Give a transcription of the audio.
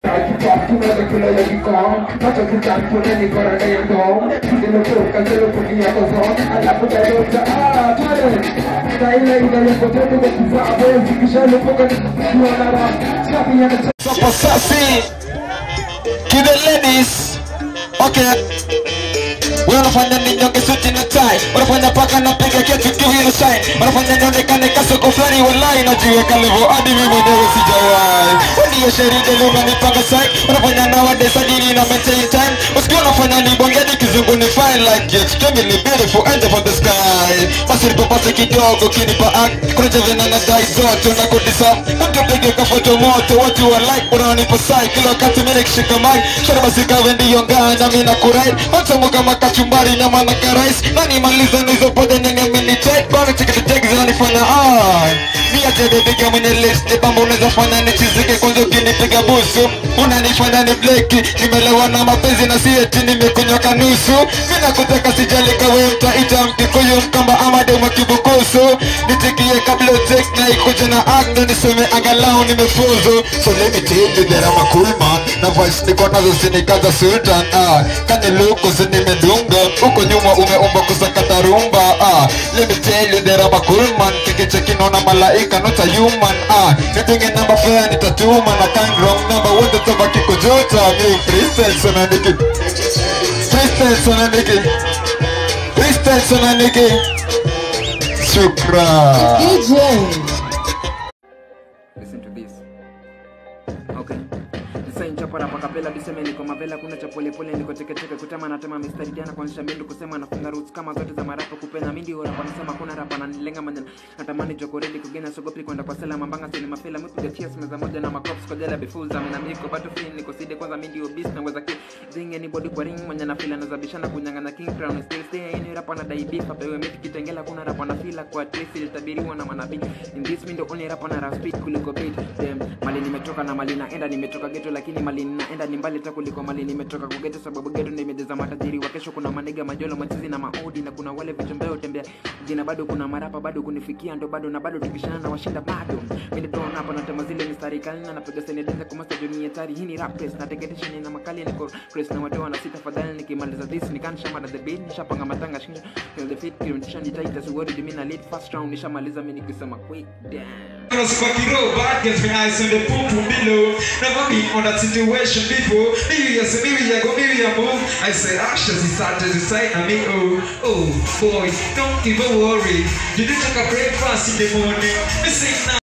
Super sassy to the ladies. Okay. Wewe unafanya ninyonge suti na tie, unafanya paka na piga kiatu give you a sign, unafanya nionekane kasoko fulani wallahi najiweka level hadi mimi mwenyewe sijawahi. Ndio sheria leo unanipanga sai, unafanya nowadays hadi na maintain time, usikie unafanya ni bongeni kizungu ni fine like it, can be beautiful angel from the sky. Basi nipapase kidogo kinipa act, kuna javena na dai zote unakodisa, mtu pige kafoto moto, watu wa like unanipa sai, kila wakati mimi nikishika mic, shara basi kawe ndio ngana mimi na kurai, hata kama kachumbari nyama na karais, nani maliza nizo pote nyenye mini check, bana chiki check zinanifanya ai. Mia jede piga mwenye list, ni bamba unaweza fanya nichizike kwanza ukinipiga busu, unanifanya ni bleki, nimelewa na mapenzi na si eti nimekunywa kanusu, mimi nakutaka sijali kawe mtaita mkikuyu mkamba ama demo kibukusu, nitikie kabla utek na ikuje na act na niseme angalau nimefuzu, so let me tell you that I'm a cool man, na voice niko nazo sinikaza sultan, ah, kani luku nimedunga huko nyuma umeumba kusakata rumba ah. Let me tell you that I'm a cool man kikiche kinaona malaika not a human ah. Nitunge namba fair nitatuma na kind wrong number wote tabaki kujuta mi freestyle sana niki freestyle sana niki freestyle sana niki Shukran Listen to this. Okay. Design chapa rapa kapela biseme niko mavela kuna cha pole pole niko cheke cheke kutema na tema mistari jana kuanzisha mindu kusema nafunga roots kama zote za marapa kupena mindi rapa nasema kuna rapa na nilenga manjana natamani jokoredi kugena sogopi kwenda kwa sela mambanga sini mapela mpiga cheers meza moja na makops kwa jela bifuza mina miko bado free niko side kwanza mindi obis na weza ki zinge ni body kwa ring mwenye na fila nazabishana kunyang'anya king crown still stay in rapa na dai beef apewe miti kitengela kuna rapa na fila kwa trace ilitabiriwa na manabii in this window only rapa na rap speed kuliko beat them mali nimetoka na mali naenda nimetoka geto lakini mali ninaenda ni mbali hata kuliko mali nimetoka kugeto sababu geto ndio imejeza matajiri wa kesho kuna manega majolo machizi na maodi na kuna wale vichombeo utembea jina bado kuna marapa bado kunifikia ndo bado na bado tukishana na washinda bado mimi ndo hapa na tema zile mistari kali na napiga sene denza kwa master dunia tari hii ni rap press na teketisha ni na makali niko press na watu wana sita fadhali nikimaliza this nikanisha mara the beat nishapanga matanga shinja feel the fit kirudisha ni tight as word mimi na lead first round nishamaliza mimi nikisema quick damn Cause fuck it up, bad gets me eyes on the poop boom below. Never been on that situation before. Maybe yes, maybe I go, maybe I move. I say actions is hard to decide. I mean, oh, oh, boy, don't even worry. You did take a breakfast in the morning. Me say now.